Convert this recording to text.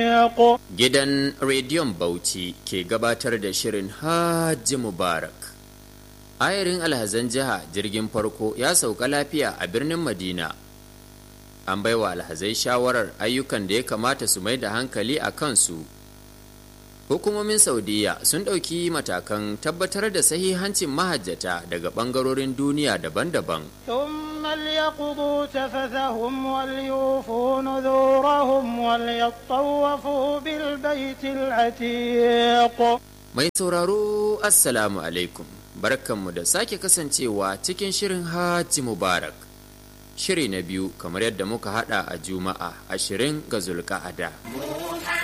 Gidan Rediyon Bauchi ke gabatar da shirin Hajji Mubarak. Ayarin alhazan jiha jirgin farko ya sauka lafiya a birnin Madina. An baiwa alhazai shawarar ayyukan da ya kamata su mai da hankali a kansu. Hukumomin Saudiya sun ɗauki matakan tabbatar da sahihancin mahajjata daga ɓangarorin duniya daban-daban. ثم ليقضوا تفثهم وليوفوا نذورهم وليطوفوا بالبيت العتيق Mai sauraro Assalamu alaikum, barkanmu da sake kasancewa cikin shirin Hajji Mubarak. Shiri na biyu kamar yadda muka hada a Juma'a ashirin ga Zulka'ada.